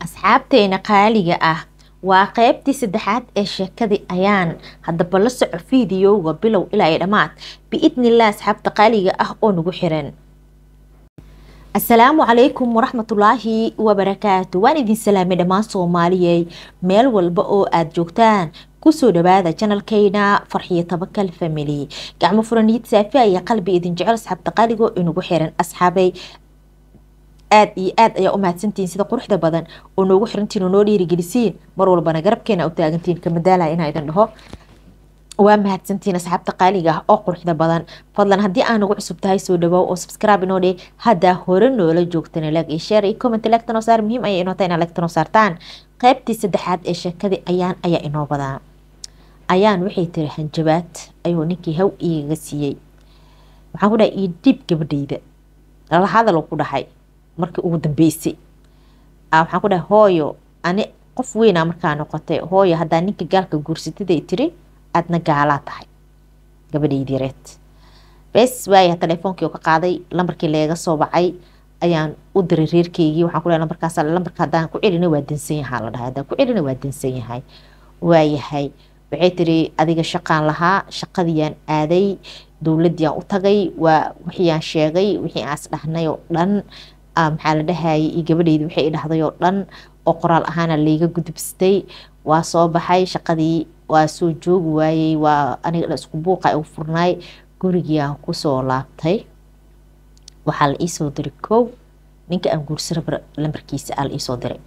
asxaabteena qaaliga ah waa qeybtii saddexaad ee sheekadii ayaan haddaba la soco fiidiyowga bilow ilaa iyo dhammaad biidnilah asxaabta qaaliga ah oo nagu xiran asalaamu calaykum waraxmatullaahi wabarakaatu waan idin salaamay dhammaan soomaaliyey meel walba oo aada joogtaan kusoo dhawaada janalkeyna farxiyo tabakal family gacmo furaniyad saafiya iyo qalbi idin jecel asxaabta qaaligo inagu xiran asxaabay aada iyo aad ayaa u mahadsantihiin sida quruxda badan oo noogu xirantiin oo noo dhiirigelisiin mar walbana garabkeena u taagantiin kamadaalaya inaa idin dhaho waa mahadsantiin asxaabta qaaliga ah oo quruxda badan fadlan haddii aa nagu cusub tahay soo dhawaaw oo subscribe inoo dheh haddaa hore noola joogtana lag iyo share iyo comment lagta noo saar muhiim ayay inoo tahay inaa lagta noo saartaan qaybtii saddexaad ee sheekadii ayaan ayaa inoo badaa ayaan waxay tiri hanjabaad ayuu ninkii haw igaga siiyey waxaan ku dhahay io dhiib gabadhayda lala hadal ku dhahay markii ugu dambeysay waxaan ku dhahay hooyo ani qof weynaa markaa noqotay hooyo haddaa ninka gaalka guursatiday tiri aadna gaalaa tahay gabadhaydii reed bes waaya teleefoonkii oo ka qaaday lambarkii leega soo bacay ayaan u diray reerkeygii waxaan ku dhahay lambarkaas lambarka haddaan ku celina waa dansan yahaa la dhahay haddaan ku celina waa dansan yahay waayahay waxay tiri adiga shaqaan lahaa shaqadiiyaan aaday dowladdiiyaan u tagay waa wixiiyaan sheegay wixii aas dhahnay oo dhan maxaa la dhahayay iyo gabadheydi waxay i dhahday oo dhan oo qoraal ahaana layga gudubsatay waa soo baxay shaqadii waa soo joogi waayey waa aniga dha isku buuqa u furnaay gurigiiaan kusoo laabtay waxaa la iisoo diray kow ninka aan guursaraba lambarkiisa aa la iisoo diray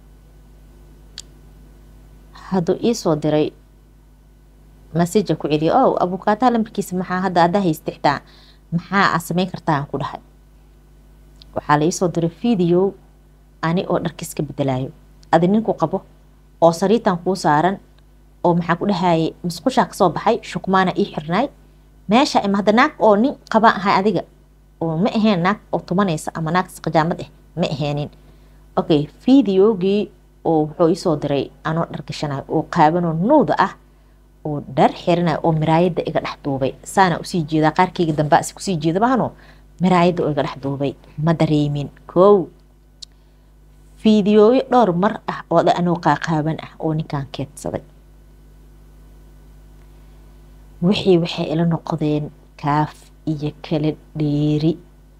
hadduu iisoo diray maseja ku celiya o abukaataha lambarkiisa maxaa hadda adaa haysta xitaa maxaa aa sameyn kartaa aan ku dhahay waxaa la iisoo diray video ani oo dharkiiska bedelayo adi ninku qabo oo sariitan kuu saaran oo maxaa ku dhahayay musqushaa kasoo baxay shukmaana ii xirnaay meesha ima hadda naag oo nin qabaan ahay adiga oo ma ahayn naag oo tumanaysa ama naag isqijaamad ah ma aheenin okay videogii oo wuxuu iisoo diray anoo dhar gashanayo oo qaabanoo nuuda ah oo dhar xirinayo oo miraayadda iga dhex duubay saana usii jeedaa qaarkeyga dambe asi kusii jeeda bahano miraayadda oo iga dhex duubay ma dareemin kow fiidiyooyo dhowr mar ah oo dha anoo qaaqaaban ah oo ninkan keedsaday wixii waxay ila noqdeen kaaf iyo kala dheeri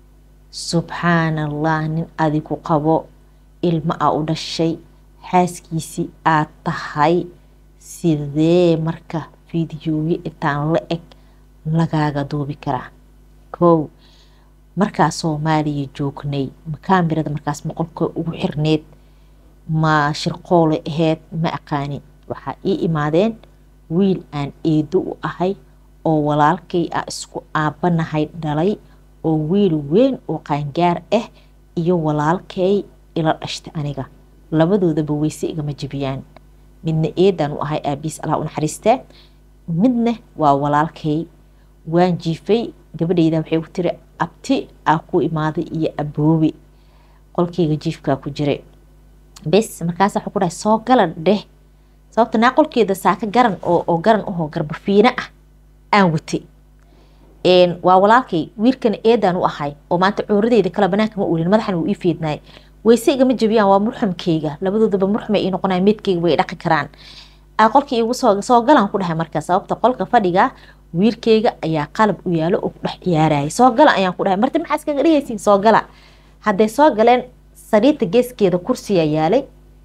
subxaanallah nin adigu qabo ilmo a u dhashay xaaskiisii aad tahay sidee marka fiidiyooyo intaan la eg lagaaga duubi karaa kow markaa soomaaliya joognay ma kaamirada markaas moqolka ugu xirneed ma shirqoole aheyd ma aqaani waxaa ii imaadeen wiil aan eedo u ahay oo walaalkay a isku aabanahay dhalay oo wiil weyn oo qaangaar ah iyo walaalkay ila dhashtay aniga labadoodaba weyse igama jebiyaan midna eedaan u ahay aabiis allah u naxariistee midna waa walaalkay waan jiifay gabadhayda waxay ku tiri abti aa ku imaaday iyo aboobe qolkeyga jiifkaa ku jiray bes markaas waxuu ku dhahay soo gala dheh sababta naa qolkeeda saaka garan oo garan ahoo garbafiina ah aan watay waa walaalkay wiilkana eedaan u ahay oo maanta cooradeyda kale banaanka ma uulin madaxan wuu ii fiidnaay weyse igama jebiyaan waa murxamkeyga labadoodaba murxamay ii noqonaya meedkeyga way dhaqi karaan qolkii igu soo galaan ku dhahay marka sababta qolka fadhiga wiilkeyga ayaa qalab u yaalo oo ku dhex ciyaarayay soo gala ayaan ku dhahay marti maxaa iskaga dhigaysiin soo gala hadday soo galeen sariirta geeskeeda kursiya yaalay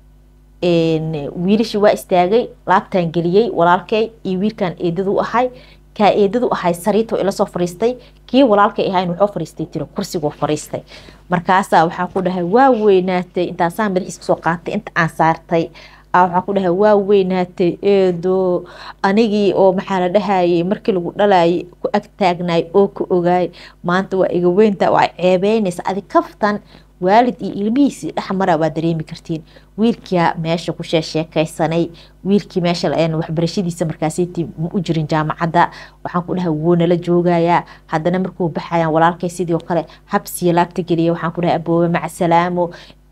wiilashii waa istaagay laabtaan geliyey walaalkay iyo wiilkan eedadu u ahay kaa eedadu ahay sariirta ila soo fariistay kii walaalkay ahayn wuxuu fariistay tiri kursiguu fariistay markaasaa waxaa ku dhahay waa weynaatay intaasaan madaxiis kusoo qaatay inta aan saartay waxaa ku dhahay waa weynaatay eedo anigii oo maxaa la dhahayay markii lagu dhalayay ku ag taagnaay oo ka ogaay maanta waa iga weynta waa ceebeynaysa adi kaftan waalid iyo ilmihiisii dhexmara waa dareemi kartiin wiilkia meesha ku sheesheekaysanay wiilkii meesha waxbarashadiisa markaasiti ma u jirin jaamacadda waxaan ku dhahay wuu nala joogayaa haddana markuu baxayaan walaalkay sidii oo kale habsiya laabta geliya waxaan ku dhahay aboobe macasalaamo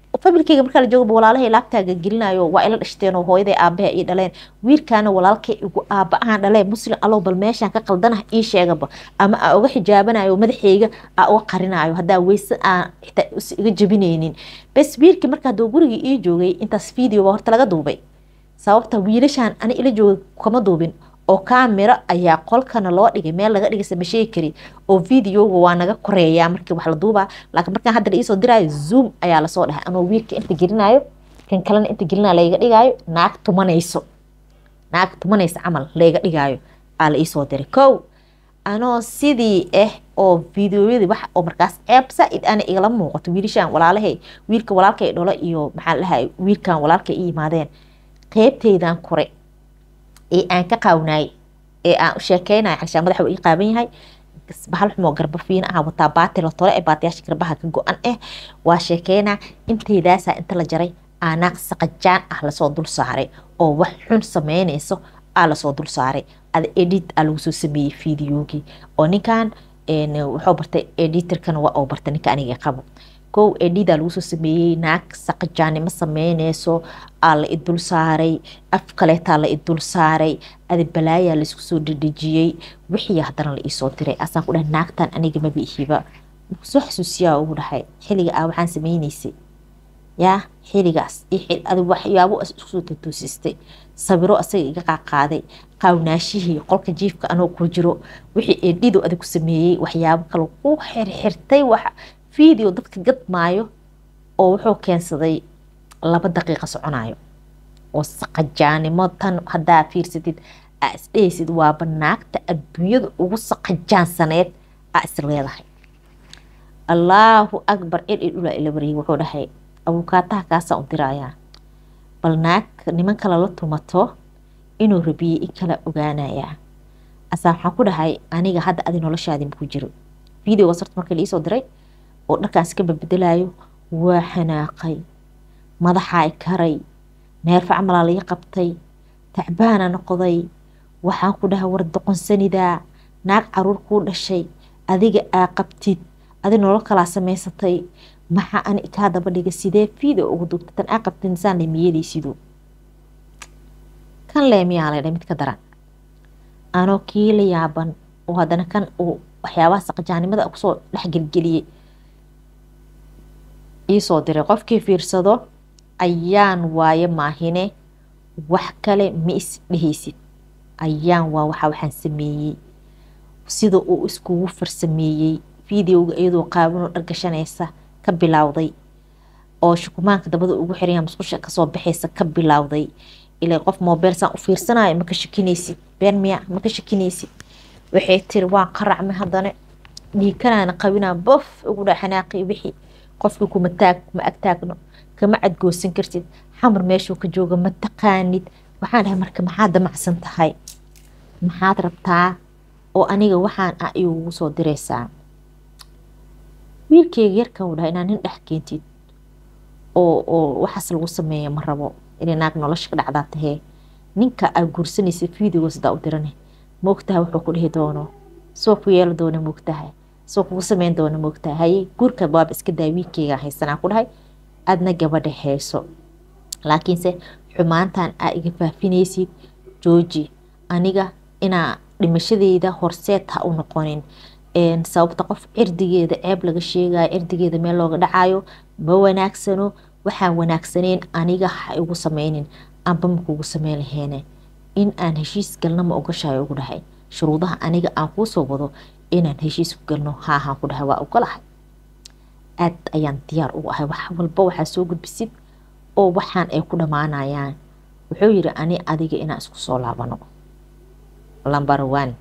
familkeyga markaa la joogaba walaalahay laabtaaga gelinayo waa ila dhashteen oo hooyaday aabaha ii dhaleen wiilkaana walaalkay igu aaba ahaan dhaleen muslim allow bal meeshaan ka qaldanah ii sheegaba ama aa uga xijaabanayo madaxeyga aa uga qarinayo haddaa weyse aan xitaa iga jabinaynin bes wiilkii markaa doo gurigii ii joogay intaas videoba horta laga duubay sababta wiilashaan ani ila jooga kama duubin oo kaamiro ayaa qolkana loo dhigay meel laga dhigay sama sheegi kari oo videoga waa naga koreeyaa markii wax la duubaa laakiin markaan hadda la iisoo diraayo zoom ayaa lasoo dhahay anoo wiilka inta gelinayo kan kalena inta gelinayo layga dhigaayo naag tumanayso naag tumanaysa camal layga dhigaayo aa la iisoo diray kow anoo sidii ah oo videoyadii wax oo markaas ceeb saa-id ana igala muuqato wiilashaan walaalahay wiilka walaalkay dholo iyo maxaa la dhahay wiilkan walaalkay i yimaadeen qeybteydan kore ee aan ka qaawnaay ee aan u sheekeynayo xalshaan madaxa uu ii qaaban yahay bahal xumoo garba fiina ah wataa baati la tole ee baatiyaasha garbaha ka go-an ah waa sheekeynaa inteydaasaa inta la jaray aanaaq saqajaan ah lasoo dul saaray oo wax xun sameynayso aa lasoo dul saaray ada edit aa lagu soo sameeyey videogii oo ninkan wuxuu bartay editorkana waa uu bartay ninka aniga qabo kow edida lagu soo sameeyey naag saqajaanimo sameyneyso aa la idul saaray af kaleetaa la idul saaray ada balaayaa laisku soo dhedhejiyey wixii haddana la iisoo diray asaan ku dhahay naagtan aniga maba ihiba soo xasuusiyaa ugu dhahay xilliga ah waxaan sameyneysay yaa xiligaas ad waxyaabo iskusoo tatuusistay sabiro asaga iga qaaqaaday qaawnaashihii qolka jiifka anoo ku jiro wixii edhido adag ku sameeyey waxyaabo kale ku xirxirtay wax video dadka gadmaayo oo wuxuu keensaday laba daqiiqa soconayo oo saqajaanimo tan haddaa fiirsatid aa isdhehaysid waaba naagta adduunyada ugu saqajaansaneed aa is leedahay allaahu akbar cid i dhulaa ila wareeyay wuxuu dhahay abukaataha kaasaan u dirayaa bal naag niman kale la tumato inuu rabiyey in kala ogaanayaa asaa waxaan ku dhahay aniga hadda adi noloshaadi maku jiro videogaas horta markii laiisoo diray oo dharkaas ka babedelayo waa xanaaqay madaxaa karay neerfa camalaa laga qabtay tacbaana noqday waxaan ku dhahay war doqonsanidaa naag caruur kuu dhashay adiga aa qabtid adi nolol kalaa samaysatay maxaa ani kaa daba dhiga sidee video ugu duubta tan aa qabtid insaan leemiyadaysidu kan leemiyaa laydha mid ka daran anoo kii la yaaban oo haddana kan uu waxyaabaha saqajaanimada kusoo dhexgelgeliyey iisoo diray qofkii fiirsado ayaan waaye maahine wax kale ma is dhehaysid ayaan waa waxa waxaan sameeyey sida uu iskugu farsameeyey videoga iyadoo qaabanoo dhargashanaysa ka bilowday oo shukumaanka dabada ugu xiraya musqusha kasoo baxaysa ka bilowday ilaa qof mobile saan u fiirsanayo maka shakinaysid been miya maka shakinaysid waxay tiri waan qaracmay haddana dhiikanaana qabinaa bof ugu dha xanaaqi wixii qofkii kuma taag kuma agtaagno kama cadgoosan kartid xamar meeshuu ka jooga ma taqaanid waxaan dhahay marka maxaad damacsan tahay maxaad rabtaa oo aniga waxaan ah igugu soo diraysaa wiilkeyga yarka u dhahay inaa nin dhex keentid oo oo waxaas lagu sameeya ma rabo inay naag nolosha ka dhacdaa tahee ninka aa guursanaysa videoga sidaa u dirane moogtahay wuxuu ku dhihi doono soo ku yeeli doona moogtahay soo kugu sameyn doona moogtahay haye guurka baaba iska daa wiilkeyga haysanaa ku dhahay aadna gabadha hayso laakiinse xumaantan aa iga faafinaysid jooji aniga inaa dhimashadeyda horseed ha u noqonin sababta qof cirdigeeda ceeb laga sheegayo cirdigeeda meel looga dhacayo ma wanaagsano waxaan wanaagsaneyn aniga ha igu sameynin amba makugu sameyn laheene in aan heshiis galno ma ogashayo ugu dhahay shuruudaha aniga aan kuusoo wado inaan heshiis ku galno haahaan ku dhahay waa ogolahay aad ayaan diyaar ugu ahay wax walba waxaa soo gudbisid oo waxaan ay ku dhammaanayaan wuxuu yidhi ani adiga inaan isku soo laabano lumber one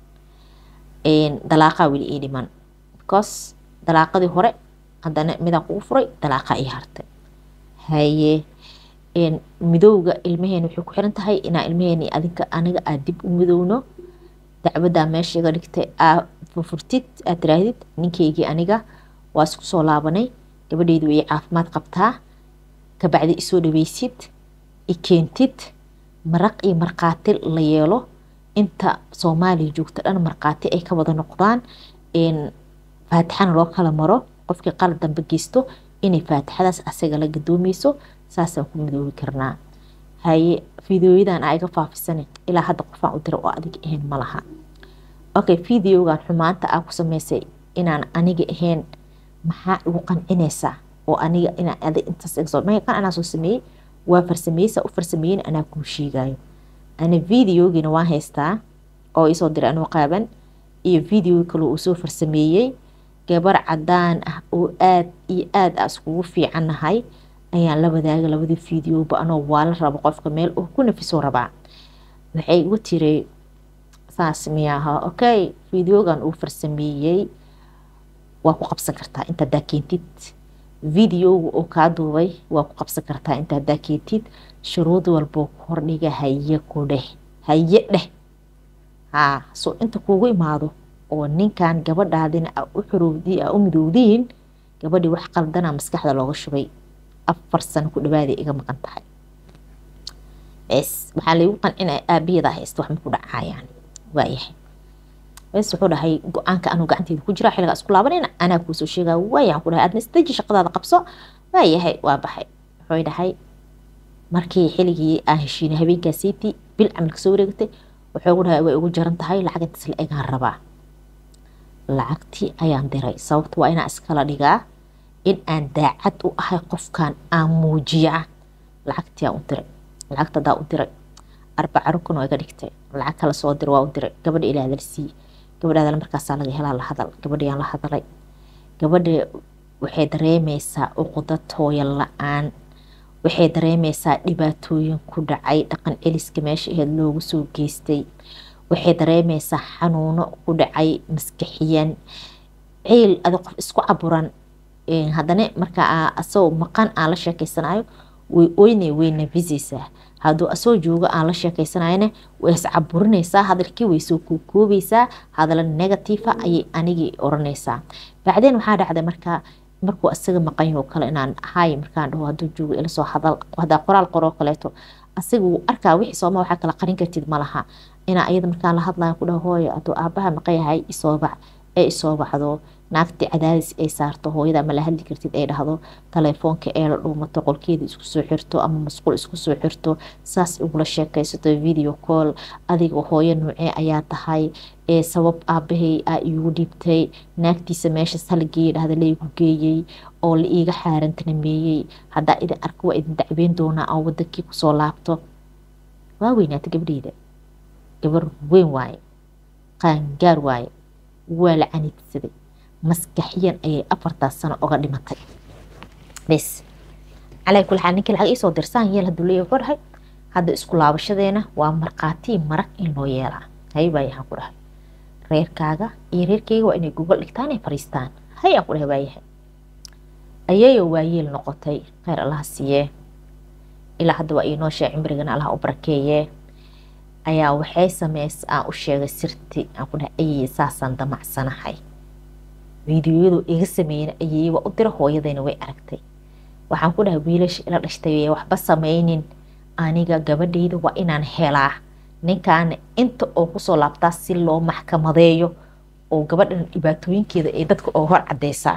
dalaaqaa weli ii dhiman because dalaaqadii hore haddana midaan kugu furay dalaaqaa ii hartay haye midowga ilmaheena waxay ku xiran tahay inaa ilmaheena adinka aniga aad dib u midowno dacwaddaa meesha iga dhigtay aa furfurtid aad tiraahdid ninkeygii aniga waa isku soo laabanay gabadheydu way caafimaad qabtaa kabacdi isoo dhaweysid i keentid maraq iyo markhaati la yeelo inta soomaaliya joogta dhan markhaati ay ka wada noqdaan faatixana loo kala maro qofkii qalad dambe geysto inay faatixadaas asaga la gadoomeyso saasaan ku midoobi karnaa haye fideoyadan aa iga faafisane ilaa hadda qofaan u dira oo adiga ahayn ma laha okay videogan xumaanta aa ku sameysay inaan aniga ahayn maxaa igu qancinaysaa oo aniga inaan adi intaas igasoo kan anaa soo sameeyey waa farsameysa u farsameeyen anaa kuu sheegayo ana videogiina waan haystaa oo isoo diray anoo qaaban iyo video kale uu soo farsameeyey gabar cadaan ah oo aad iyo aad a iskugu fiicannahay ayaan la wadaaga labadii videoba anoo waala rabo qofka meel uu ku nafiso rabaa waxay igu tiri saas miyaaha okay videogan uu farsameeyey waa ku qabsan kartaa inta hadaa keentid videoga oo kaa duubay waa ku qabsan kartaa inta hadaa keentid shuruud walboo kordhiga haye ku dheh haye dheh haa soo inta kuugu imaado oo ninkan gabadhaadina a u xorowdi a u midowdiin gabadhii wax qaldana maskaxda looga shubay afar sano ku dhawaaday iga maqan tahay bes waxaa laygu qancinaya aabiyada haysta wax maku dhacayaan waayahay bes wuxuu dhahay go-aanka anuu gacanteeda ku jira xilligaa isku laabanayna anaa kuusoo sheegaa waayaan ku dhahay aadna isdaji shaqadaada qabso waayahay waa baxay wuxuu dhahay markii xilligii aan heshiinay habeenkaasiitii bil camal kasoo wareegatay wuxuu gu dhahay way ugu jaran tahay lacag intaas la egaan rabaa lacagtii ayaan diray sababta waa inaan iskala dhigaa in aan daacad u ahay qofkan aan muujiya lacagtii aan u diray lacagta hadaa u diray arbaca rukun oo iga dhigtay lacag kala soo dir waa u diray gabadha ilaa hadal sii gabadha hadal markaasaa laga helaa la hadal gabadhayaan la hadalay gabadha waxay dareemeysaa uqudad hooyo la-aan waxay dareemeysaa dhibaatooyin ku dhacay dhaqan celiska meesha aheed loogu soo geystay waxay dareemeysaa xanuuno ku dhacay maskaxiyan ciil adi qof isku caburan haddana markaa asagoo maqan aan la sheekeysanayo way oynay way nafiseysaa hadduu asoo joogo aan la sheekeysanayana way iscaburinaysaa hadalkii way soo kookoobaysaa hadalo negatiifa ayay anigii oranaysaa bacdeen waxaa dhacday markaa markuu asaga maqanyaho kale inaan ahay markaan dhaho hadduu joogo ila soo hadal hadaa qoraal qoroo kaleeto asaga wuu arkaa wixii sooma waxaa kala qarin kartid ma laha inaa iyada markaan la hadlayo ku dhaho hooyo hadduu aabaha maqan yahay isoo bac ee isoo baxdo naagtii cadaadis ay saarto hooyada ma la hadli kartid ay dhahdo telefoonka ee la dhuumato qolkeeda isku soo xirto ama masquul isku soo xirto saas igula sheekaysato video call adiga hooyo nuucee ayaa tahay ee sabab aabahay aa iigu dhiibtay naagtiisa meeshaas halgeeya dhahda laygu geeyey oo la iiga xaarantanameeyey haddaa idin arka waa idin dacweyn doonaa aan wadankii kusoo laabto waa weynaata gabdheyda gabar weyn waaye qaangaar waaye waa la caniidsaday maskaxiyan ayay afartaas sano oga dhimatay bes calaa kul xaal ninkii lacag iisoo dirsaan yeel hadduu leeyahay ku dhahay hadda isku laabashadeena waa markhaatii marag in loo yeelaa hay baa yahaan ku dhahay reerkaaga iyo reerkeyga waa inay gogol dhigtaan ay fariistaan hay aan ku dhahay waayahay ayayo waayeel noqotay kheyr allaha siiyee ilaa hadda waa iinoo shee cimrigana allaha u barakeeyee ayaa waxay sameys aan u sheegay sirti aan ku dhahay ayay saasaan damacsanahay fiidiyoyadu iga sameeyeen ayay waa u dira hooyadayna way aragtay waxaan ku dhahay wiilasha ila dhashtay waxba sameynin aniga gabadhayda waa inaan helaa ninkaana inta oo kusoo laabtaa si loo maxkamadeeyo oo gabadhan dhibaatooyinkeeda ay dadka oo hor cadeysaa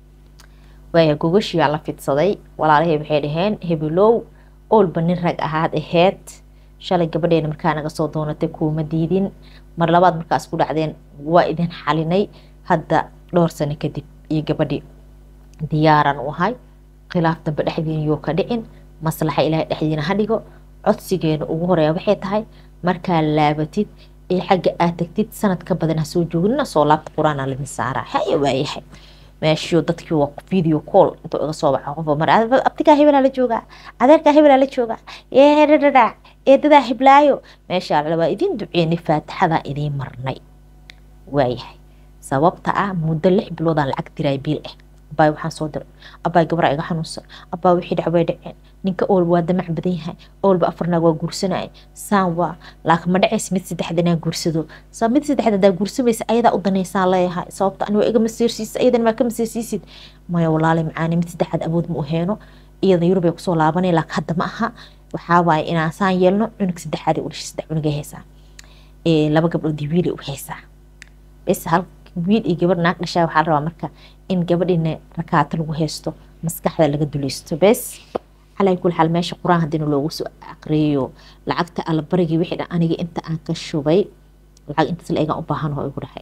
waaya gogashiyaa la fidsaday walaalahay waxay dhaheen hebelow oolba nin rag ahaad aheyd shalay gabadheena markaa naga soo doonatay kuuma diidin mar labaad markaas ku dhacdeen waa idin xalinay hadda dhowr sano kadib iyo gabadhii diyaaran u ahay khilaaf dambe dhexdiina yoo ka dhicin maslaxa ilaahay dhexdiina ha dhigo codsigeena ugu horeeya waxay tahay markaa laabatid ee xagga aad tagtid sanad ka badan ha soo joognina soo laabta qur-aan aa ladin saaraa haya waayahay meeshiyo dadkii waa video call intuu iga soo baxa qofa mar abtigaa hebelaa la joogaa adeerkaa hebelaa la joogaa eedhadhadhac eedadaa heblaayo meeshaa la waa idin duceynay faatixadaa idiin marnay waayahay sababta ah muddo lix biloodaan lacag diray biil ah abaay waxaan soo diray abaay gabraa iga xanuunsan abaa wixii dhac way dhaceen ninka oolba waa damac badan yahay oolba afarnaag waa guursanaya saan waa laakiin ma dhacays mid saddexda inaan guursado saa mid saddexda hadaa guursamaysa ayadaa u danaysaan leeyahay sababta ani waa iga masiirsiisa ayadan maa ka masiirsiisid maya walaali macaani mid saddexaad awood ma u heeno iyada yurub ay kusoo laabanaya laakiin hadda ma aha waxaa waaye inaan saan yeelno cunug saddexaad u dhashay saddex cunugay haysaa laba gabdhood wiilay u haysaa bes hal wiil iyo gabar naag dhashaa waxaa la rabaa marka in gabadhina rakaata lagu haysto maskaxda laga dulaysto bes calaa kul xaal meesha qur-aan haddiina loogu soo aqriyo lacagta allabarigii wixii dhan aniga inta aan ka shubay lacag intaas la eegaan u baahanoo igu dhahay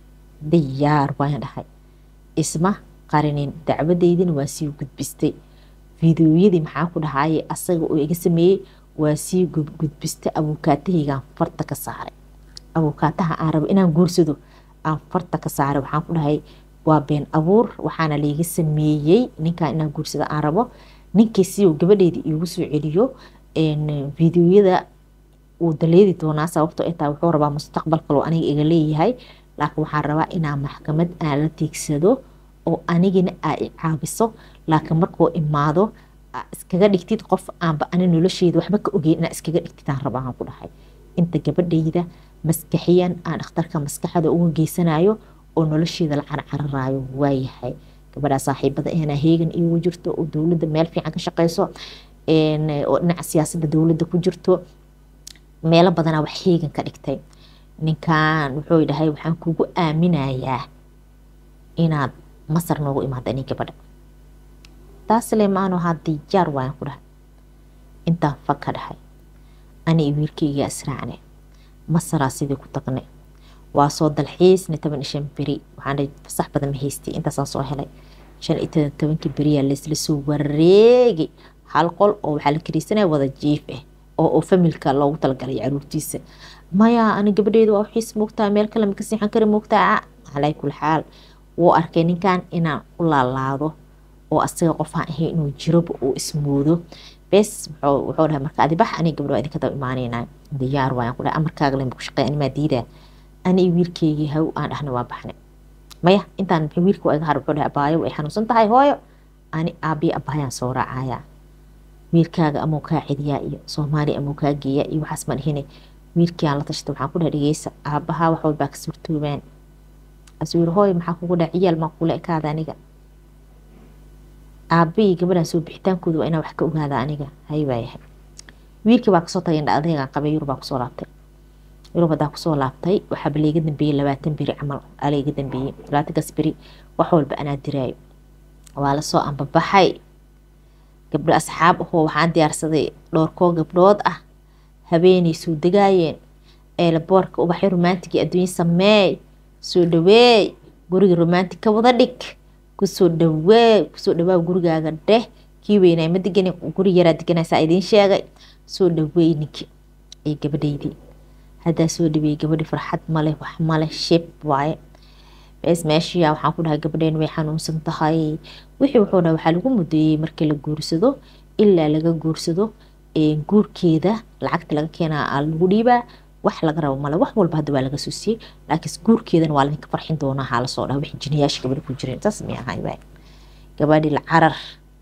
diyaar waan dhahay isma qarinin dacwadeydina waa sii gudbistay fideoyadii maxaa ku dhahaye asaga oo iga sameeyey waa sii gudbistay abuukaatahaygaan farta ka saaray abuukaataha aan rabo inaan guursado aan farta ka saaray waxaan ku dhahay waa been abuur waxaana layga sameeyey ninkaan inaan guursado aan rabo ninkii si uu gabadheedii iigu soo celiyo fideoyada wuu daleedi doonaa sababtoo ay tahay wuxuu rabaa mustaqbal kaloo aniga iga leeyahay laakiin waxaan rabaa inaan maxkamad aan la tiigsado oo anigina aa i caabiso laakiin markuu imaado iskaga dhigtid qof aanba ani nolosheeda waxba ka ogeyn inaa iskaga dhigtidaan rabaa aan ku dhahay inta gabadhayda maskaxiyan aan dhakhtarka maskaxda uga geysanayo oo nolosheeda la carcararaayo waayahay gabadhaa saaxiibada ahna heegan iigu jirto oo dowladda meel fiican ka shaqeyso oo dhinaca siyaasadda dowladda ku jirto meelo badanaa wax heegan ka dhigtay ninkan wuxuu dhahay waxaan kugu aaminayaa inaad masar noogu imaada nin gabadha taas lemaano haddii jaar waan ku dhahay intaan fag ka dhahay ani iyo wiilkayga israacne masaraa sidii ku tagnay waa soo dalxiisna toban iyo shan beri waxaan dhahay fasax badan ma haystay intaasaan soo helay shan iyo tobankii beriyaa laysla soo wareegay hal qol oo waxaa la kariisanaya wada jiif ah oo oo familka loogu talagalay caruurtiisa maya ani gabadheedu waa waxiis moogtaa meel kale maka siixan kari moogtaa calaa kul xaal wuu arkay ninkan inaan u laalaado oo asaga qofaan ahay inuu jiroba uu ismoodo bes wuxuu dhahay marka adi bax aniga gabadho idinka daba imaanaynaa diyaar waayaan ku dhahay amarkaaga len ku shaqeey animaa diidaa ani iyo wiilkeygii haw aan dhahna waa baxnay maya intaan wiilka waa iga har wuxuu dhahay abaayo way xanuunsan tahay hooyo ani aabiya abaayaan soo raacayaa wiilkaaga amuu kaa celiyaa iyo soomaaliya amuu kaa geeyaa iyo waxaas ma dhihine wiilkii aan la tashtay waxaan ku dhahay dhegeysa aabahaa wax walbaa ka suurtoobaan asuu yiri hooyo maxaa kugu dhaha ciyaal maa kula ekaada aniga aabahii gabadhaan soo bixitaankooda waa inaan wax ka ogaada aniga hay waayahay wiilkii baa kasoo tagay indha adeegaan qabay yurub baa kusoo laabtay yurub haddaa kusoo laabtay waxaaba layga dambeeyey labaatan beri camal aa layga dambeeyey labaatankaas beri wax walba anaa diraayo waa lasoo ambabaxay gabdho asxaab ahoo waxaan diyaarsaday dhowrkoo gabdhood ah habeenay soo degaayeen eelaboorka ubaxyo romantiga adduunya sameey soo dhaweey guriga romantic ka wada dhig kusoo dhawee kusoo dhawaa gurigaaga dheh kii weynaa ma degani guri yaraa deganaysaa idiin sheegay soo dhaweey ninki iyo gabadhaydii haddaa soo dhaweeyey gabadhi farxad male wax male shib waaye bes meeshiya waxaan ku dhahay gabadheen way xanuunsan tahay wixii wuxuu dhahay waxaa lagu mudeeyey markii la guursado ilaa laga guursado guurkeeda lacagta laga keenaa lagu dhiibaa wax laga rabo male wax walba hadda waa laga soo siiyey laakiin guurkeedana waa ladinka farxin doonaa haa lasoo dhaha wixii jiniyaasha gabadhi ku jireen saas may ahay waay gabadhi la carar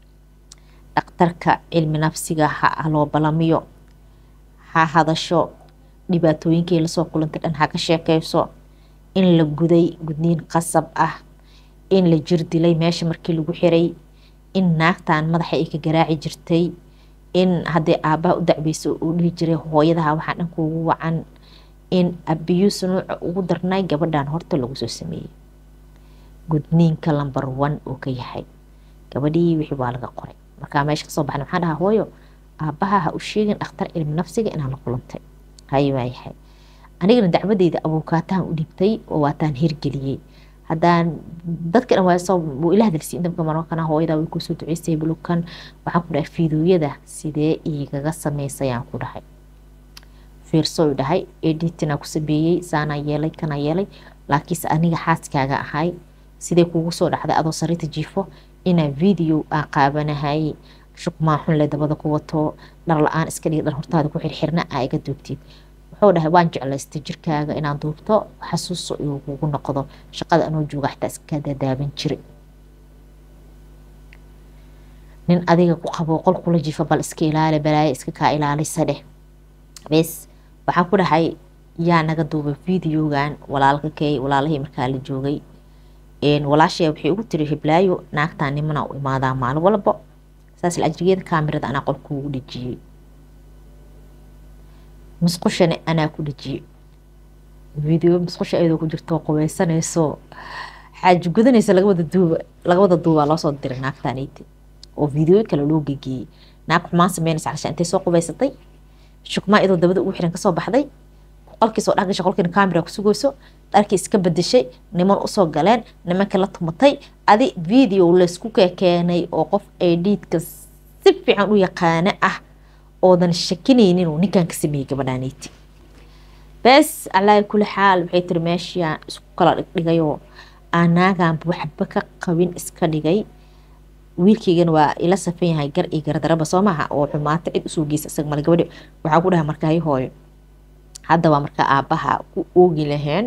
dhakhtarka cilmi nafsiga ha loo balamiyo ha hadasho dhibaatooyinkii lasoo kulantay dhan ha ka sheekeyso in la guday gudniin qasab ah in la jir dilay meesha markii lagu xiray in naagtan madaxa ay ka garaaci jirtay in haddii aabbaha u dacbeyso uu dhihi jiray hooyadaha waxaa dhan kuugu wacan in abiyuus nuuca ugu darnay gabadhan horta lagu soo sameeyey gudniinka lamber one uu ka yahay gabadhii wixii waa laga qoray markaa meesha kasoo baxna maxaa dhahaa hooyo aabbaha ha u sheegin dhakhtar cilmi nafsiga inaan la kulantay hay waayahay anigana dacwadeyda abuukaatahan u dhibtay oo waataan hirgeliyey haddaan dadka dhan waa wuu ila hadalsiin dabka marokana hooyada way kusoo duceysay bulukan waxaan ku dhahay fiidooyada sidee igaga sameysayaan ku dhahay fiirso dhahay editina ku sameeyey saanaa yeelay kana yeelay laakiinse aniga xaaskaaga ahay sidee kugu soo dhacday adoo sariirta jiifo inaan video aan qaabanahay shukmaa xun le dabada ku wato dhar la-aan iska dhigi dhar hortaada ku xirxirna aa iga duubtid wuxuu dhahay waan jeclaystay jirkaaga inaan duubto xasuuso uu kugu noqdo shaqada anoo jooga xataa iska dadaaban jiray nin adiga ku qabo qol kula jiifa bal iska ilaali balaayo iska kaa ilaalisa dheh bes waxaan ku dhahay yaa naga duubay videogan walaalka kay walaalahii markaa la joogay walaashaya waxay ugu tiri hiblaayo naagtaa nimana u imaadaa maalin walbo saas la ajrigeeda kaamirada anaa qolka ugu dhejiyey musqushana anaa ku dhejiyey video musqusha ayadoo ku jirto qubeysanayso xaaji gudanaysa laga wada duuba laga wada duubaa loo soo diray naagtaanayti oo video kale loo gegeeyey naag xumaan sameynaysa calashaan intay soo qubaysatay shukmaa iyadoo dabada ugu xiran kasoo baxday qolkiisoo dhex gashay qolkiina camera ku sugayso dharkii iska bedeshay niman usoo galeen nimankii la tumatay adi video laysku keenay oo qof edhiidka si fiican u yaqaano ah oodan shakinaynin uu ninkan ka sameeyey gabadhaanayti bes alaahi kuli xaal waxay tiri meeshiaan isku kala dhigdhigayoo aanaaganba waxba ka qabin iska dhigay wiilkeygana waa ila safan yahay gar iyo gardaraba soo maaha oo xumaata cid usoo geysa isaga male gabadhi waxaa ku dhahay markaayo hooyo hadda waa markaa aabbaha ku oogi laheen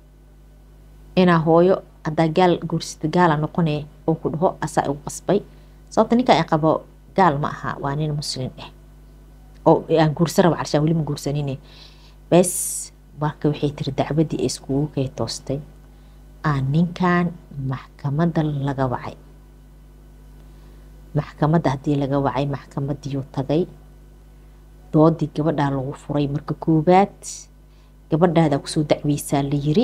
inaa hooyo haddaa gaal guursata gaala noqone oo ku dhaho asaa igu qasbay sababta ninkan ay qabo gaal ma aha waa nin muslin ah oo aan guursan raba carshaan weli ma guursanine bes marka waxay tiri dacwadii ay iskugu kay toostay aan ninkan maxkamadda laga wacay maxkamadda haddii laga wacay maxkamadiiyuu tagay doodii gabadhaa lagu furay marka koowaad gabadhaadaa kusoo dacweysaa la yiri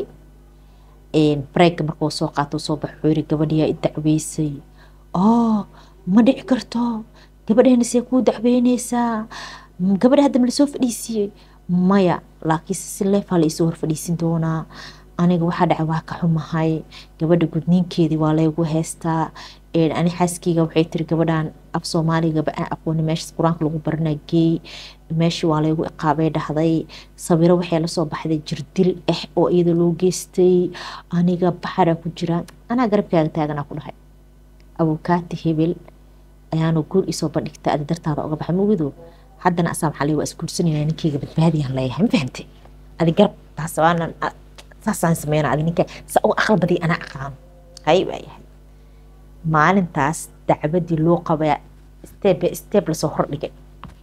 breeka markuu soo qaato soo baxo yiri gabadhiyaa i dacweysay oo ma dhici karto gabadheena see kuu dacweyneysaa gabadha hadda ma lasoo fadhiisiiyey maya laakiinse si leefaa la isoo hor fadhiisin doonaa aniga waxaa dhacay waa ka xumahay gabadha gudniinkeedii waa laygu heystaa ani xaaskeyga waxay tiri gabadhan af soomaaligaba aan aqooni meeshaas qur-aanka lagu baranaa geey meeshii waa laygu iqaabay dhahday sawiro waxay lasoo baxday jirdil ah oo iyada loo geystay aniga baxaraa ku jira anaa garabkaaga taaganaa ku dhahay abukaati hebel ayaanu guur isoo bandhigta adi dartaada oga baxay mugido haddana asaa maxaa lay waa isguursanayna ninkeyga badbaadiyaan leeyahay ma fahantay adi garab taas waanan saasaan sameyna adi ninka sa uga aqal badiy anaa aqaano hay waayahay maalintaas dacwadii loo qabaa step step lasoo hordhigay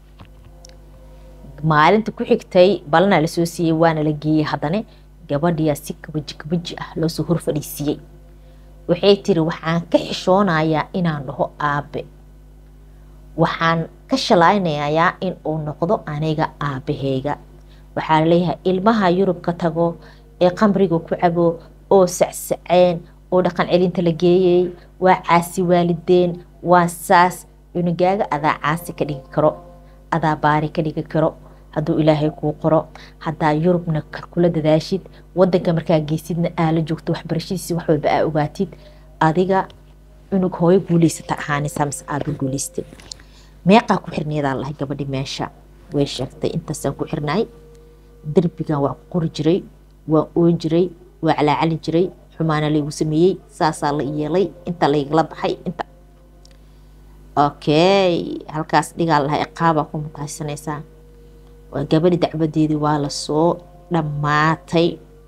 maalinta ku xigtay balanaa lasoo siiyey waana la geeyey haddana gabadhiyaa si kabaji kabaji ah loosoo hor fadhiisiiyey waxay tiri waxaan ka xishoonayaa inaan dhaho aabe waxaan ka shalaynayaa in uu noqdo aniga aabaheyga waxaa laleeyahay ilmaha yurub ka tago ee qamriga ku cabo oo sacsaceen oo dhaqan celinta la geeyey waa caasi waalideen waa saas cunugaaga adaa caasi ka dhigi karo adaa baari ka dhigi karo hadduu ilaahay kuu qoro haddaa yurubna kula dadaashid wadanka markaa geysidna aala joogto waxbarashadiisi wax walba aa ogaatid adiga cunug hooyo guuleysata ahaanaysaa mise aaba guuleystay meeqaa ku xirneedaa lahay gabadhi meesha way sheegtay intaasaan ku xirnaay derbigan waa ku qori jiray waa oon jiray waa calaacali jiray xumaana laygu sameeyey saasaa la yeelay inta laygala baxay inta okay halkaas dhigaa lahaa iqaabaa ku mutahaysanaysaa waa gabadhi dacwadeedii waa lasoo dhammaatay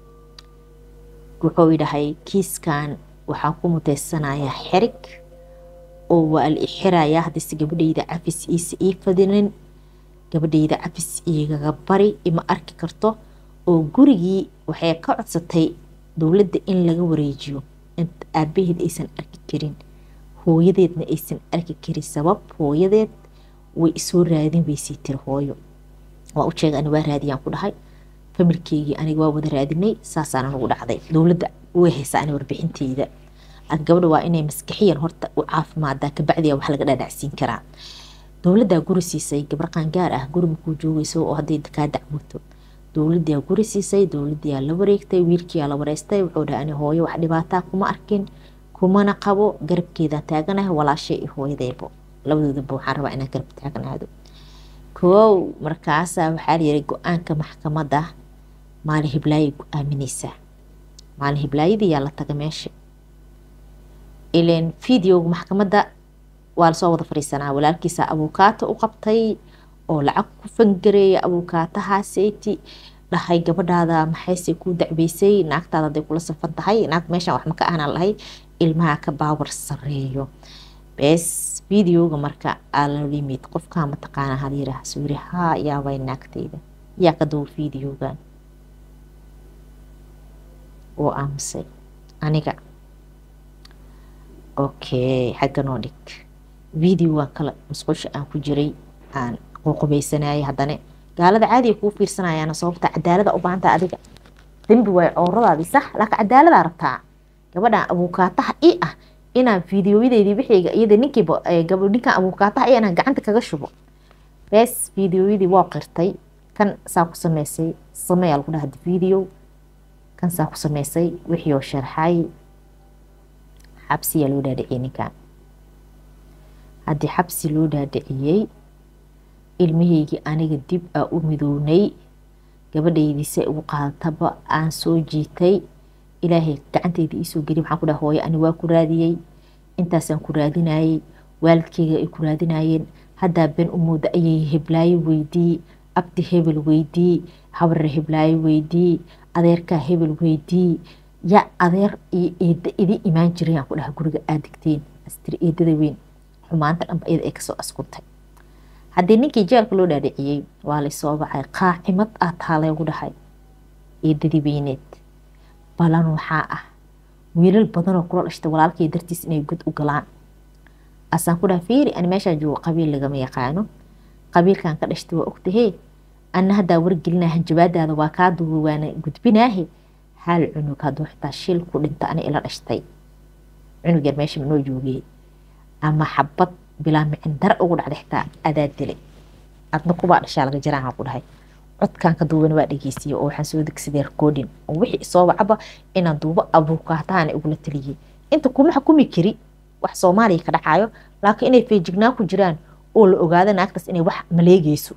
wuxuu yidhahay kiiskan waxaan ku mutaysanayaa xerig oo waa la ixirayaa haddayse gabadhayda cafis iisa ii fadinin gabadhayda cafis igaga bari ima arki karto oo gurigii waxay ka codsatay dowladda in laga wareejiyo inta aabaheed aysan arki karin hooyadeedna aysan arki karin sabab hooyadeed way isoo raadin weysay tiri hooyo waa u sheega ani waa raadiyaan ku dhahay familkeygii aniga waa wada raadinay saasaana nagu dhacday dowladda way haysaa ani warbixinteyda laakiin gabadha waa inay maskaxiyan horta u caafimaadaa kabacdiya wax laga dhaadhacsiin karaa dowladdaa guri siisay gabar qaangaar ah guri makuu joogayso oo hadday kaa dacwoto dowladdaa guri siisay dowladdiyaa la wareegtay wiilkiyaa la wareystay wuxuu dhahay ani hooyo wax dhibaataa kuma arkin kumana qabo garabkeedaan taaganahay walaashay iyo hooyadeybo labadoodaba waxaan rabaa inaan garab taagnaado koow markaasaa waxaa layihi go-aanka maxkamadda maalin hiblaayay ku aamineysaa maalin hiblaayadiyaa la taga meesha ilan videoga maxkamadda waa lasoo wada fadhiisanaa walaalkiisa abuukaato u qabtay oo lacag ku fangareeya abuukaatahaaseti dhahay gabadhaada maxayse ku dacbeysay naagtaada haday kula safan tahay naag meeshaan wax maka aanaan lahay ilmaha ka baawar sareeyo bes videoga marka alalimid qofkaa mataqaana halyiraah suuri haa yaabay naagtayda yaa ka dawo videogan oo aamusay aniga okay xagga noo dhig videogan kale musqusha aan ku jiray aan quuqubaysanayay haddana gaalada caadiga kuu fiirsanayaana sababta cadaalada u baahanta adiga dembi waay cowradaadii sax laakiin cadaaladaa rabtaa gabadhan abuukaataha i ah inaan fideoyadeedii wixiyga iyada ninkiiba ninkan abuukaataha i inaan gacanta kaga shubo bees fideoyadii waa qirtay kan saa ku sameysay sameeyaa lagu dhaha video kan saa ku sameysay wixii oo sharxay xabsiyaa loo dhaadhiciyey ninkan haddii xabsi loo dhaadhiciyey ilmahaygii aniga dib aa u midownay gabadhaydii say ugu qaadataba aan soo jiitay ilaahay gacanteydii iisoo geliy waxaan ku dhaha hooyo ani waa ku raadiyey intaasaan ku raadinayey waalidkeyga ay ku raadinayeen haddaa ben u mooda ayay heblaayo weydii abdi hebel weydii habarre heblaayo weydii adeerkaa hebel weydii yaa adeer iyo eeda idin imaan jiray aan ku dhaha guriga aad degteen astiri eedada weyn xumaanta dhanba iyada ay kasoo askuntay haddii ninkii jeelka loo dhaadhiciyey waa laysoo bacay qaacimad ah taaleegu dhahay eedadii weyneed balan waxaa ah wiilal badanoo kula dhashtay walaalkay dartiis inay god u galaan asaan ku dhaha fiiri ani meeshaa joogo qabiil lagama yaqaano qabiilkan ka dhashtay waa ogtahee anna haddaa wargelinaa hanjabaadaada waa kaa duuba waana gudbinaahe hal cunug hadduu xitaa shil ku dhinta ani ila dhashtay cunug yar meesha manoo joogay ama xabad bilaa micin dar ugu dhacday xitaa adaa dilay adna kubaa dhashaa laga jaraan ku dhahay codkan ka duubana waa dhegeysiye oo waxaan soo degsaday recording oo wixii isoo wacaba inaan duubo abuukaataana igula taliyey inta kuma xukumi kari wax soomaaliya ka dhacayo laakiin inay feejignaan ku jiraan oo la ogaado naagtaas inay wax maleegeyso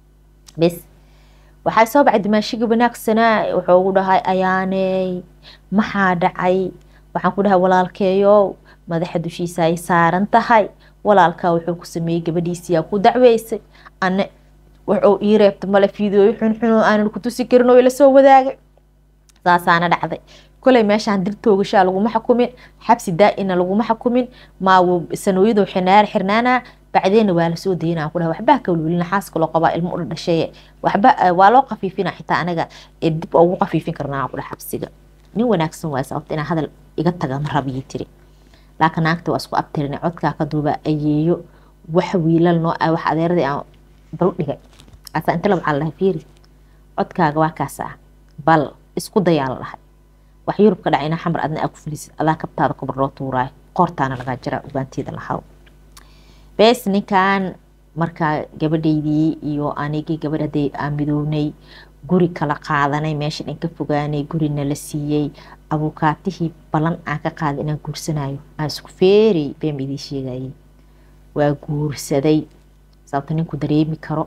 bes waxaa soo bacay dimaashiga wanaagsanaa wuxuu ugu dhahay ayaaney maxaa dhacay waxaan ku dhahay walaalkeeyo madaxa dushiisa ay saaran tahay walaalkaa wuxuu ku sameeyey gabadhiisiyaa ku dacweysay anne wuxuu ii reebta male fiidooyo xunxun oo aanan ku tusi karin oo ila soo wadaagay saasaana dhacday koley meeshaan dil toogashaa laguma xukumin xabsi daa-ina laguma xukumin maawo sanooyadoo xinaar xirnaana bacdeena waa lasoo daynaa ku dhaha waxbaa kawlwelina xaaska loo qabaa ilmo u dhashaye waxba waa loo qafiifina xitaa anaga dib ugu qafiifin karnaa ku dhaha xabsiga nin wanaagsan waay sababta inaa hadal iga taga ma rabiyi tiri laakiin naagta waa isku abtirinay codkaa ka duuba ayeeyo wax wiilal noo ah wax adeeradii aan bal dhigay asa inta la waxaa la dhahay fiiri codkaaga waa kaas ah bal isku dayaa la dhahay wax yurub ka dhacayna xamar adna aa ku filisid adaa kabtaada kubar loo tuuraayo qoortaana lagaa jiraa ugaanteeda lahaw bees ninkan markaa gabadhaydii iyo anigii gabadh haday aan midownay guri kala qaadanay meesha dhan ka fogaanay gurina la siiyey abuukaatihii ballan aan ka qaaday inaan guursanayo aan isku feerey been idiin sheegayay waa guursaday sababta ninku dareemi karo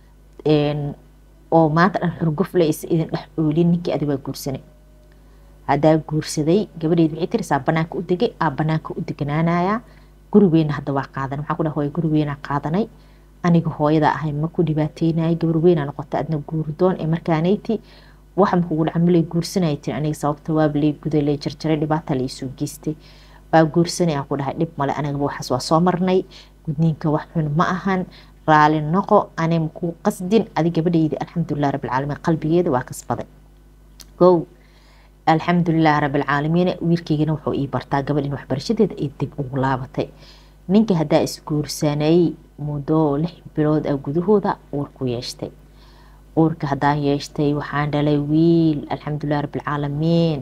oo maanta dhan xurgufle isa idin dhex oolin ninkii adi waa guursanay haddaa guursaday gabadheed waxay tiri saa banaanka u degay aa banaanka u deganaanaya guri weyna hadda waa qaadanay waxaan ku dhaha hooyo guri weynaa qaadanay aniga hooyada ahay ma ku dhibaateynaya gabar weynaa noqota adna guurdoon ee markaanayti wax makugu dhaca malay guursanaya tiri aniga sababta waaba lay guday lay jarjaray dhibaata la isoo geystay waa guursanay aan ku dhahay dhib male anigaba waxaas waa soo marnay gudniinka wax xun ma ahan raali noqo anay makuu qasdin adi gabadhayda alxamdulilah rabbilcaalamiin qalbigeeda waa kasbaday kow alxamdulilah rabbilcaalamiin wiilkeygana wuxuu ii bartaa gabadh in waxbarashadeeda ay dib ugu laabatay ninka haddaa isguursanay muddo lix bilood ah gudahooda uurku yeeshtay uurka haddaan yeeshtay waxaan dhalay wiil alxamdulilah rabbilcaalamiin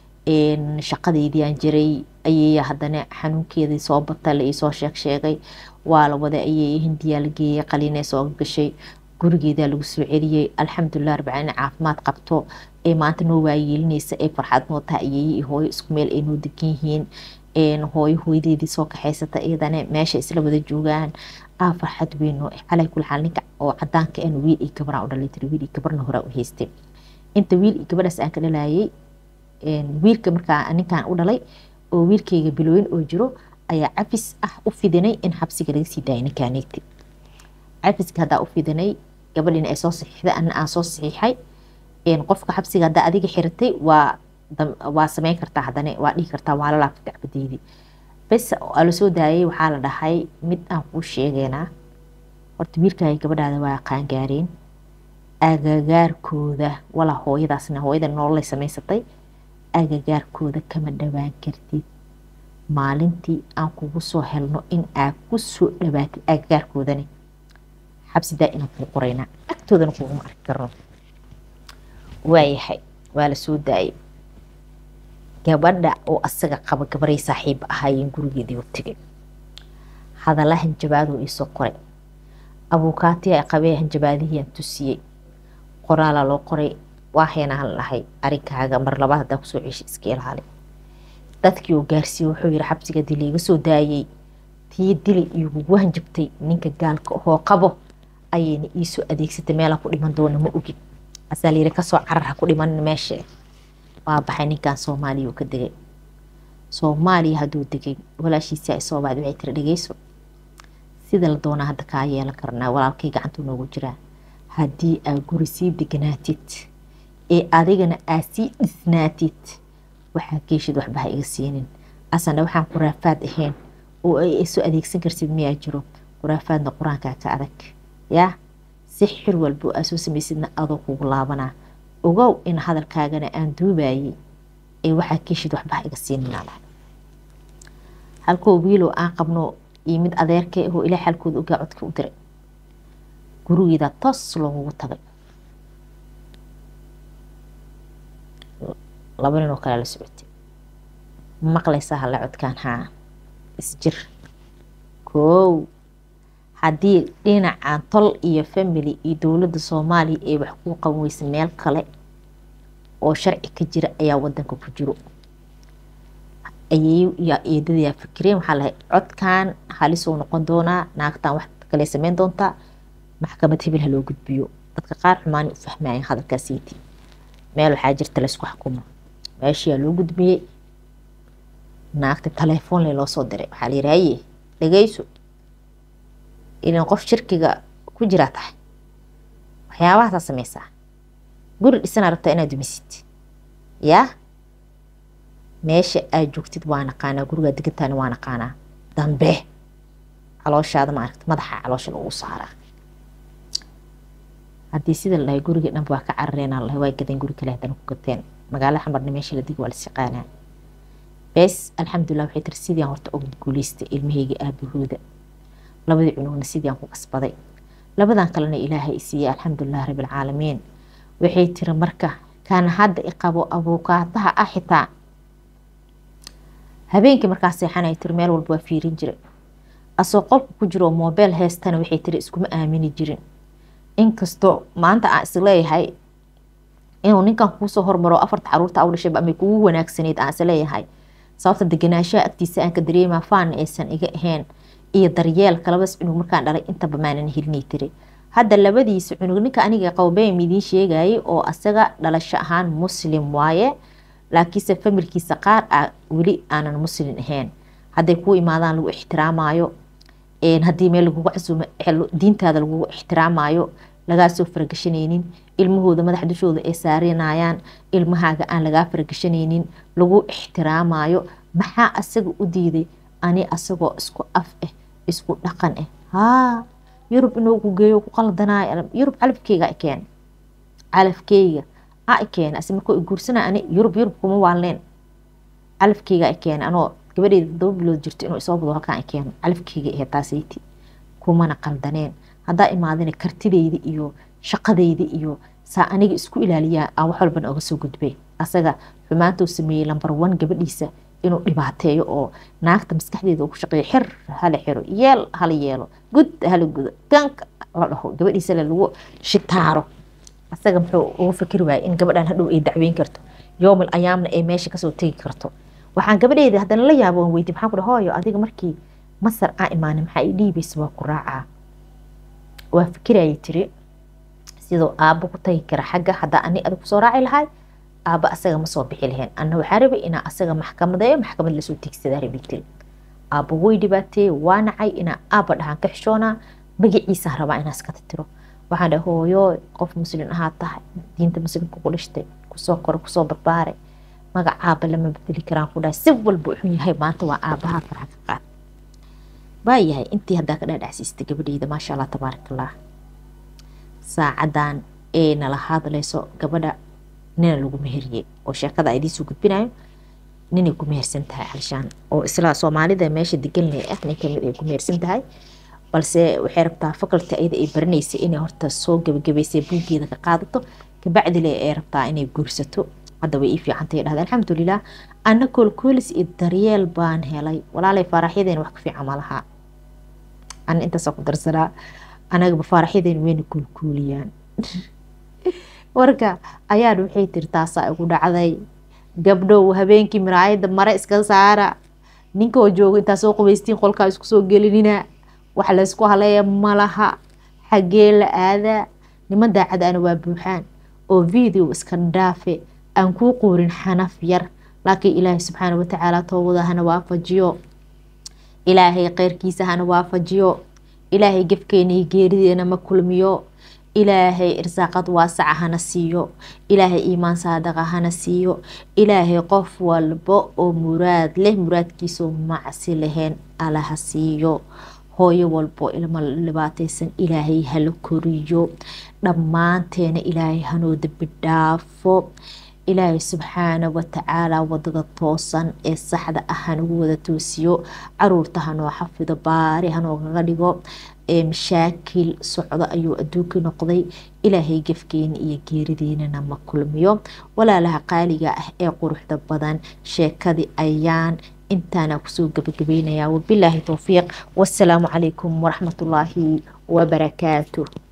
shaqadeydii aan jiray ayay haddana xanuunkeedii soo bata la iisoo sheeg sheegay waa la wada ayay hindiyaa la geeyey qaliinay soo gashay gurigeedaa lagu soo celiyey alxamdulilah rabbilcaalamiin caafimaad qabto ee maanta noo waayeelinaysa ee farxad noo taha ayeeye iyo hooyo isku meel ay noo degan yihiin hooyo hooyadeedii soo kaxaysata iyadana meesha isla wada joogaan aa farxad weyn oo calay kul xaal ninka oo cadaanka aan wiil iyo gabaraan u dhalay tiri wiil iyo gabarna horaa u haystay inta wiil iyo gabadhaas aan ka dhalayay wiilka markaa ninkaan u dhalay oo wiilkayga bilooyin oo jiro ayaa cafis ah u fidinay in xabsiga laga sii daayay ninkaanegti cafiska haddaa u fidinay gabadhina ay soo saxiixday anna aan soo saxiixay qofka xabsiga haddaa adiga xiratay waa waa sameyn kartaa haddana waa dhihi kartaa waa la laabta dacbadeydii bes aa la soo daayay waxaa la dhahay mid aan kuu sheegeynaa horta wiilkaaga gabadhaada waa qaangaareen agagaarkooda walaa hooyadaasna hooyada nololay samaysatay agagaarkooda kama dhawaan kartid maalintii aan kugu soo helno in aad ku soo dhawaatid agagaarkoodani xabsi daa inaan kuu qoraynaa agtoodana kuguma arki karno waayahay waa la soo daayay gabadha oo asaga qaba gabaray saaxiib ahaayeen gurigeedii u tegay hadalla hanjabaaduu iisoo qoray abuukaatiya ay qabee hanjabaadihiyaan tusiyey qoraalaa loo qoray waahaynaan lahay arinkaaga mar labaad haddaa kusoo ceeshay iska ilaali dadkii uu gaarsiiyey wuxuu yiri xabsiga dili iga soo daayey tii dili igugu hanjabtay ninka gaalka hoo qabo ayayna iisoo adeegsatay meelaa ku dhiman doona ma ogin asaa layiri kasoo carar ha ku dhiman meesha waa baxay ninkan soomaaliya uu ka degay soomaaliya hadduu degay walaashiisa ay soo baad waxay tiri dhegeyso sida la doonaa hadda kaa yeelan karnaa walaalkay gacantuu noogu jiraa haddii aa guri sii deganaatid ee adigana aa sii dhisnaatid waxaa geeshid waxba ha iga siinin asana waxaan quraafaad ahayn oo ay soo adeegsan karsid miyaa jiro quraafaadna qur-aankaa ka adag yaa si xir walba aa soo samaysidna adoo kugu laabanaa ogow in hadalkaagana aan duubayay ee waxaa geeshid waxba ha iga siinin halkoo wiilow aan qabno iyo mid adeerkee ahoo ilaa xalkooda ogaa codka u diray gurigeeda toos loogugu tagay laba nin oo kale la socotay maqlaysaa halla codkaan haa isjir koow haddii dhinacan tol iyo family iyo dowladda soomaaliya ay wax kuu qaban weysa meel kale oo sharci ka jira ayaa wadanka ku jiro ayay iyo eedadayaa fikireen waxaa lahay codkan halisuu noqon doonaa naagtan wax kale sameyn doontaa maxkamad hebel ha loo gudbiyo dadka qaar xumaani u fahmayeen hadalkaasiiti meel waxaa jirta laysku xukumo meeshiyaa loo gudbiyey naagta telefoonle loo soo diray waxaa la yidhi haye dhegeyso ilan qof shirkiga ku jiraa tahay waxyaabahaasaa sameysaa guri dhisanaa rabtaa inaad dumisid yaa meesha aad joogtid waa naqaanaa gurigaa degantaani waa naqaanaa dambe calooshaada maaragta madaxa caloosha lagu saaraa haddii sida la dhahay guriga dhanba waa ka carareen lahay waa gadeen guri kale haddana ku gateen magaalada xamarna meesha la digi waa lasiqaanaa bes alxamdulilah waxay tiri sidii aan horta ugu guuleystay ilmahayga aabahooda labadii cunugna sidii aan ku kasbaday labadan kalena ilaahay isiiyey alxamdulilah rabbilcaalamiin waxay tiri marka kan hadda iqabo abuukaataha ah xitaa habeenkii markaa seexanay tiri meel walba waa fiirin jiray asoo qolka ku jiro moobeel heestana waxay tiri iskuma aamini jirin inkastoo maanta aan isleeyahay inuu ninkan kuusoo hormaro afarta caruurta aw dhashayba amay kugu wanaagsanayd aan isleeyahay sababta deganaanshaha agtiisa aan ka dareemaa faana aysan iga ahayn iyo daryeelka labas cunug markaan dhalay intaba maanan helinay tiri hadda labadiisa cunug ninka aniga qawbeym idiin sheegayay oo asaga dhalasho ahaan muslim waaye laakiinse familkiisa qaar a weli aanan muslim ahayn hadday kuu imaadaan lagu ixtiraamayo haddii meel lagugu casuumo diintaada lagugu ixtiraamayo lagaasoo faragashanaynin ilmahooda madax dushooda ay saarinayaan ilmahaaga aan lagaa faragashanaynin lagu ixtiraamayo maxaa asaga u diiday ani asagoo isku af ah isku dhaqan ah haa yurub inuu ku geeyo ku qaldanaayo yurub calafkeyga ikeen calafkeyga a ikeen ase markuu iguursanay ani yurub yurub kuma waalneen calafkeyga ikeen anoo gabadheeda todoba bilood jirto inuu isoo bado halkaan keeno calafkeyga ahe taasayti kumana qaldaneen haddaa imaadina kartideyda iyo shaqadeyda iyo saa aniga isku ilaaliyaa aan wax walbana oga soo gudbay asaga xumaantuu sameeyey lambar one gabadhiisa inuu dhibaateeyo oo naagta maskaxdeeda ku shaqeeyo xir hala xiro yeel hala yeelo gud hala gudo ganka la dhaho gabadhiisale lagu shitaaro asaga muxuu ugu fikri waayay in gabadhan hadhow ay dacweyn karto yoomil ayaamna ay meesha kasoo tegi karto waxaan gabadheeda haddana la yaabo aan weydi maxaan ku dhaha hooyo adiga markii masar aa imaanay maxaa ii dhiibaysa waa ku raacaa waa fikirayay tiri sidoo aabbo ku tagi kara xagga haddaa ani adig kusoo raaci lahay aabba asaga ma soo bixi lahayn anna waxaa rabay inaa asaga maxkamadeeyo maxkamad lasoo tegsadaa rabay tiri aabbo way dhibaateeye waa nacay inaa aabba dhahaan ka xishoonaa magaciisaan rabaa inaa iska titiro waxaan dhahay hooyo qof muslin ahaa tahay diinta muslimka ku dhashtay kusoo koro kusoo barbaaray magac aabba lama bedeli karaan ku dhahay si walba wuxuu yahay maanta waa aabbaha farxa ka qaad waayahay intii haddaa ka dhaadhacsiistay gabadheyda maasha allah tabaarakallah saacadan ee nala hadlayso gabadha nina lagu meheriyey oo sheekada a idiin soo gudbinayo ninay ku mehersan tahay xalshaan oo isla soomaalida meesha degan leh ah nin kamid ay ku mehersan tahay balse waxay rabtaa faculty ayada ay baranaysay inay horta soo gabagabaysay buuggeeda ka qaadato kabacdile ay rabtaa inay guursato hadda way ii fiicantay dhahda alxamdulilah ana koolkoolis iyo daryeel baan helay walaalay faaraxyadeena wax ka fiican ma laha ana intaasa ku darsanaa anagaba faaraxyadeena wayna koolkooliyaan warka ayaan waxay tiri taasaa igu dhacday gabdhow habeenkii miraayada mare iska saara ninkoo joogo intaa soo qubaystiin qolkaa isku soo gelinina wax laysku haleeya malaha xaggee la aadaa niman daacadaana waa buuxaan oo video iska dhaafe aan kuu quurin xanaf yar laakiin ilaahay subxaana watacaala toobada hana waafajiyo ilaahay kheyrkiisa hana waafajiyo ilaahay gefkeena iyo geerideena ma kulmiyo ilaahay irsaaqad waasaca hana siiyo ilaahay iimaan saadaqa hana siiyo ilaahay qof walba oo muraad leh muraadkiisoo macsi lahayn alaha siiyo hooyo walbo ilmo dhibaataysan ilaahay hala koriyo dhammaanteena ilaahay hanoo dambi dhaafo ilaahay subxaana watacaala wadada toosan ee saxda ah hanagu wada toosiyo caruurta hanoo xafido baari hanoogaga dhigo ee mashaakil socdo ayuu adduunkii noqday ilaahay gefkeena iyo geerideynana ma kulmiyo walaalaha qaaliga ah ee quruxda badan sheekadii ayaan intaana kusoo gabagabeynaya wabilaahi towfiiq wasalaamu calaykum waraxmatullaahi wabarakaatu